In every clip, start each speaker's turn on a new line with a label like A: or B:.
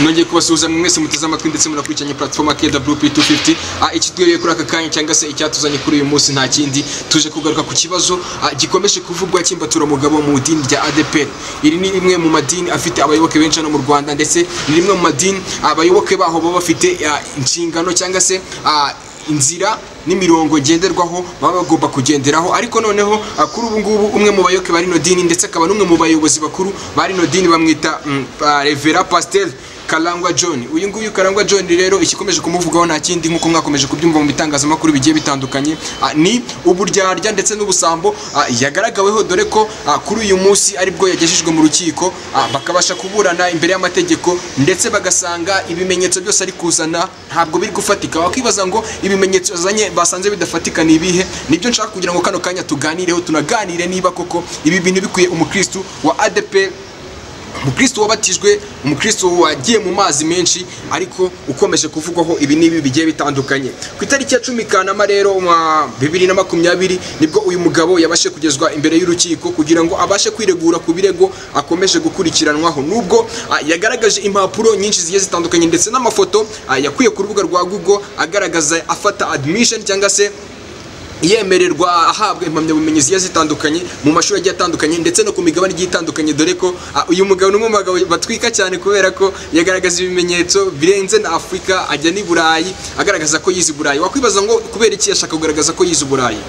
A: nongeye kubasuhuza mwese muteze amatwi ndetse munakurikiranye platform KWP250 ikitwiriye kuri aka kanya cyangwa se icyatuzanye kuri uyu munsi nta kindi tuje kugaruka ku kibazo ah, gikomeje kuvugwa cy'imbatura mugabo mu idini rya ADEPR iri ni rimwe mu madini afite abayoboke benshi hano mu Rwanda ndetse ni rimwe mu madini abayoboke baho baba bafite ah, inshingano cyangwa se ah, inzira n'imirongo ngenderwaho baba bagomba kugenderaho ariko noneho ah, kuri ubu ngubu umwe mu bayoboke ba rino dini ndetse akaba n'umwe mu bayobozi bakuru ba rino dini bamwita mm, ah, Revera Pasteur Karangwa John uyu nguyu Karangwa John rero ikikomeje kumuvugaho nta kindi nk'uko mwakomeje kubyumva mu bitangazamakuru bigiye bitandukanye ah, ni uburyarya ndetse n'ubusambo ah, yagaragaweho dore ko ah, kuri uyu munsi aribwo yagejejwe mu rukiko ah, bakabasha kuburana imbere y'amategeko ndetse bagasanga ibimenyetso byose ari kuzana ntabwo biri gufatika wakibaza ngo ibimenyetso azanye basanze bidafatika ni ibihe nibyo nshaka kugira ngo kano kanya tuganireho tunaganire niba koko ibi bintu bikwiye umukristu wa ADEPR umukristo wabatijwe umukristo wagiye mu mazi menshi ariko ukomeje kuvugwaho ibi n'ibi bigiye bitandukanye ku itariki ya cumi kanama rero mwa bibiri na makumyabiri nibwo uyu mugabo yabashe kugezwa imbere y'urukiko kugira ngo abashe kwiregura ku birego akomeje gukurikiranwaho nubwo ah, yagaragaje impapuro nyinshi zigiye zitandukanye ndetse n'amafoto ah, yakuye ku rubuga rwa google agaragaza afata admission cyangwa se yemererwa ahabwa impamyabumenyi zigiye zitandukanye mu mashuri agiye atandukanye ndetse no ku migabane igiye itandukanye dore ko ah, uyu mugabo ni umwe mu bagabo batwika cyane kubera ko yagaragaza ibimenyetso birenze na afurika ajya n'i burayi agaragaza ko yize i burayi wakwibaza ngo kubera iki yashaka kugaragaza ko yize i burayi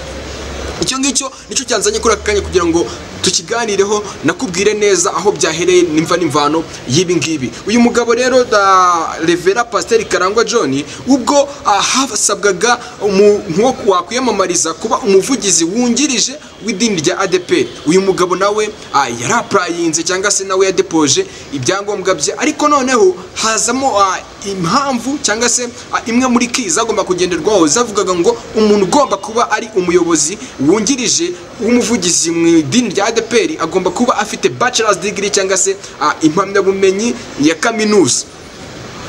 A: icyo ngicyo nicyo cyanzanye kuri aka kanya kugira ngo tukiganireho nakubwire neza aho byahereye nimva n'imvano y'ibi ngibi uyu mugabo rero da revera pasiteri karangwa john ubwo ah, hasabwaga umuntu wo wakwiyamamariza kuba umuvugizi wungirije w'idini rya adeperi uyu mugabo nawe ah, yari apurayinze cyangwa se nawe yadepoje ibyangombwa bye ariko noneho hazamo ah, impamvu cyangwa se ah, imwe muri ki zagomba kugenderwaho zavugaga ngo umuntu ugomba kuba ari umuyobozi wungirije w'umuvugizi mu idini rya ADPR agomba kuba afite bachelor's degree cyangwa se ah, impamyabumenyi ya kaminuza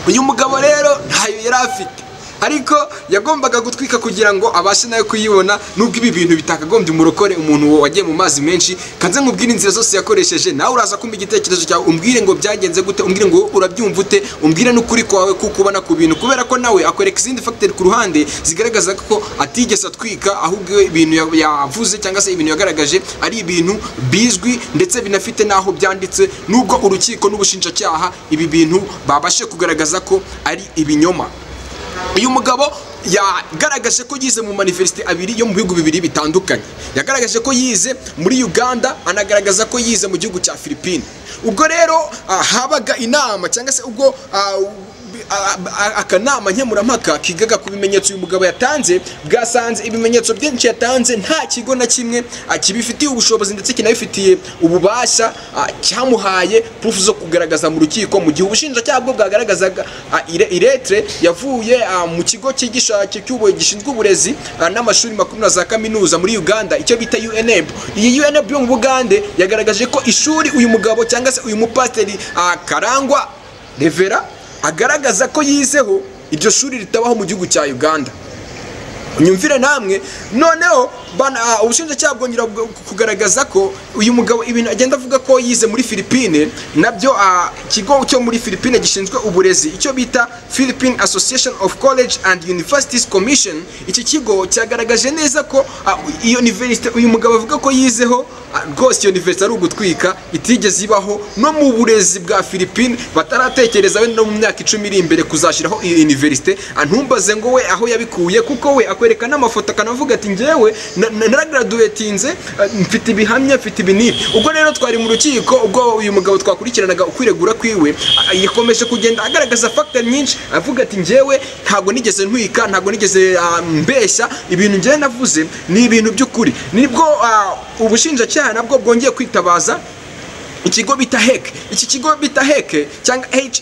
A: uyu mugabo rero ntayo yari afite ariko yagombaga gutwika kugira ngo abashe nawe kuyibona nubwo ibi bintu bitakagombye umurokore umuntu wagiye mu mazi menshi kanze nkubwire inzira zose yakoresheje nawe uraza kumva igitekerezo cyawe umbwire ngo byagenze gute umbwire ngo urabyumva ute umbwire n'ukuri kwawe kuko ubona ku bintu kubera ko nawe akwereka izindi fagiteri ku ruhande zigaragaza ko atigeze atwika ahubwo ibintu ya- yavuze cyangwa se ibintu yagaragaje ari ibintu bizwi ndetse binafite n'aho byanditse nubwo urukiko n'ubushinjacyaha ibi bintu babashe kugaragaza ko ari ibinyoma uyu mugabo yagaragaje ko yize mu manifesite abiri yo mu bihugu bibiri bitandukanye yagaragaje ko yize muri uganda anagaragaza ko yize mu gihugu cya philippine ubwo rero ah, habaga inama cyangwa se ubwo ah, bi- a- a- akanama nkemurampaka kigaga ku bimenyetso uyu mugabo yatanze bwasanze ibimenyetso byinshi yatanze nta kigo na kimwe ah, kibifitiye ubushobozi ndetse kinabifitiye ububasha ah, cyamuhaye purufu zo kugaragaza mu rukiko mu gihe ubushinjacyaha bwo bwagaragazaga ah, ire- iretere yavuye ah, mu kigo cyigisha cy'ubu- gishinzwe uburezi ah, n'amashuri makuru na za kaminuza muri uganda icyo bita unab iyi unab yo mu bugande yagaragaje ko ishuri uyu mugabo cyangwa se uyu mupasiteri ah, karangwa revera agaragaza ko yizeho iryo shuri ritabaho mu gihugu cya uganda nyumvire namwe noneho bana- ah, ubushinjacyaha bwongera bwo- kugaragaza ko uyu mugabo ibintu agenda avuga ko yize muri philippine nabyo ah, ikigo cyo muri philippine gishinzwe uburezi icyo bita philippine association of college and universities commission iki kigo cyagaragaje neza ko ah, iyo universite uyu mugabo avuga ko yizeho ah, rwose iyo universite ari ugutwika itigeze ibaho no mu burezi bwa philippine bataratekereza wenda no mu myaka icumi iri imbere kuzashyiraho iyi universite Ah, ntumbaze ngo we aho yabikuye kuko we akwereka n'amafoto akanavuga ati njyewe na- na- naragaraduwetinze ah, mfite ibihamya mfite ibi n'ibi ubwo rero twari mu rukiko ubwo uyu mugabo twakurikiranaga ukwiregura kwiwe ah, yakomeje kugenda agaragaza fagitari nyinshi avuga ati njyewe ntabwo nigeze ntwika ntabwo nigeze ah, mbeshya ibintu njyewe navuze ni ibintu by'ukuri nibwo ah, ubushinjacyaha nabwo bwongeye kwitabaza ikigo bita heke iki kigo bita heke cyangwa hec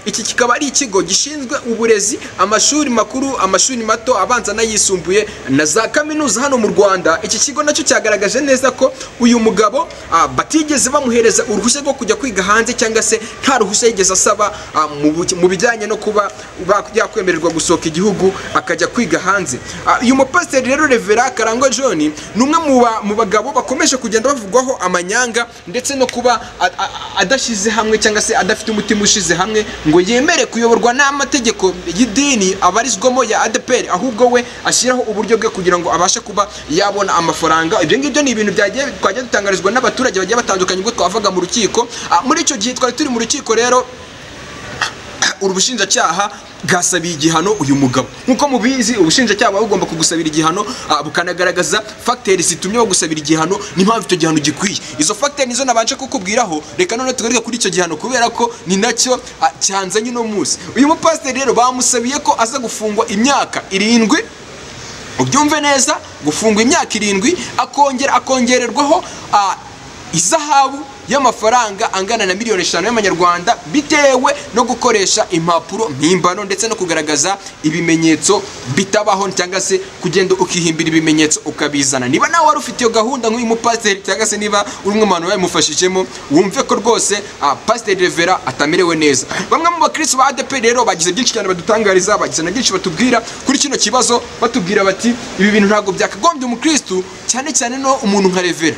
A: iki kikaba ari ikigo gishinzwe uburezi amashuri makuru amashuri mato abanza n'ayisumbuye na za kaminuza hano mu rwanda iki kigo nacyo cyagaragaje neza ko uyu mugabo ah, batigeze bamuhereza uruhushya rwo kujya kwiga hanze cyangwa se nta ruhushya yigeze asaba ah, mu bu- mu bijyanye no kuba ba- yakwemererwa gusohoka igihugu akajya kwiga hanze Ah, uyu mupasiteri rero revera karangwa john ni umwe mu ba- mu bagabo bakomeje kugenda bavugwaho amanyanga ndetse ndetse no kuba a- a- a- adashyize hamwe cyangwa se adafite umutima ushize hamwe ngo yemere kuyoborwa n'amategeko y'idini abarizwamo ya adeperi ahubwo we ashyiraho uburyo bwe kugira ngo abashe kuba yabona amafaranga ibyo ngibyo ni ibintu byagiye twagiye dutangarizwa n'abaturage bagiye batandukanye ubwo twavaga mu rukiko Ah, muri icyo gihe twari turi mu rukiko rero ubushinjacyaha bwasabiye igihano uyu mugabo nk'uko mubizi ubushinjacyaha buba bugomba kugusabira igihano ah, bukanagaragaza fagiteri zitumye bagusabira igihano n'impamvu icyo gihano gikwiye izo fagiteri nizo nabanje kukubwiraho reka none tugaruke kuri icyo gihano kubera ko ni nacyo ah, cyanzanye uno munsi uyu mupasiteri rero bamusabiye ko aza gufungwa imyaka irindwi ubyumve neza gufungwa imyaka irindwi akongera akongererwaho ah, izahabu y'amafaranga angana na miliyoni eshanu y'amanyarwanda bitewe no gukoresha impapuro mpimbano ndetse no kugaragaza ibimenyetso bitabaho cyangwa se kugenda ukihimbira ibimenyetso ukabizana niba nawe wari ufite iyo gahunda nk'uyu mupasiteri cyangwa se niba uri umwe mu bantu babimufashijemo wumve ko rwose ah, pasiteri revera atamerewe neza bamwe mu bakirisitu ba adeperi rero bagize byinshi cyane badutangariza bagize na byinshi batubwira kuri kino kibazo batubwira bati ibi bintu ntabwo byakagombye umukirisitu cyane cyane no umuntu nka revera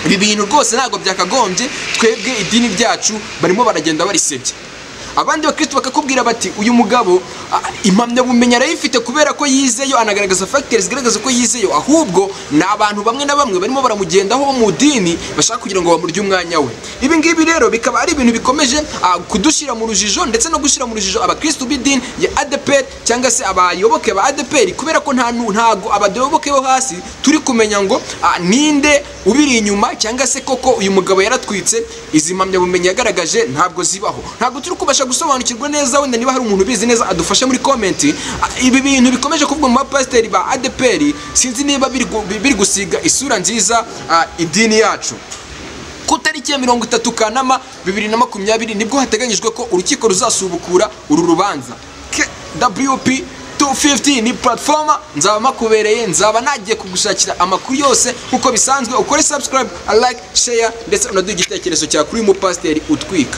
A: ibi bintu rwose ntabwo byakagombye twebwe idini ryacu barimo baragenda barisebya abandi bakristo bakakubwira bati uyu mugabo ah, impamyabumenyi arayifite kubera ko yizeyo anagaragaza fagiteri zigaragaza ko yizeyo ahubwo ni abantu bamwe na bamwe barimo baramugendaho bo mu dini bashaka kugira ngo bamurye umwanya we ibi ngibi rero bikaba ari ibintu bikomeje ah, kudushyira mu rujijo ndetse no gushyira mu rujijo abakristo b'idini ya adeperi cyangwa se abayoboke ba adeperi kubera ko nta nu- ntago abayoboke bo hasi turi kumenya ngo ah, ninde ubiri inyuma cyangwa se koko uyu mugabo yaratwitse izi mpamyabumenyi yagaragaje ntabwo zibaho ntabwo turi kubasha gusobanukirwa neza wenda niba hari umuntu ubizi neza adufashe muri komenti Ah, ibi bintu bikomeje kuvuga mu bapasiteri ba adeperi sinzi niba biri gu- biri gusiga isura nziza ah, idini yacu ku tariki ya mirongo itatu kanama bibiri na makumyabiri nibwo hateganyijwe ko urukiko ruzasubukura uru rubanza K- wp 250 ni platforma nzaba makubereye nzaba nagiye kugushakira amakuru yose nk'uko bisanzwe ukore subscribe like share ndetse unaduha igitekerezo cyawe kuri uyu mupasiteri utwika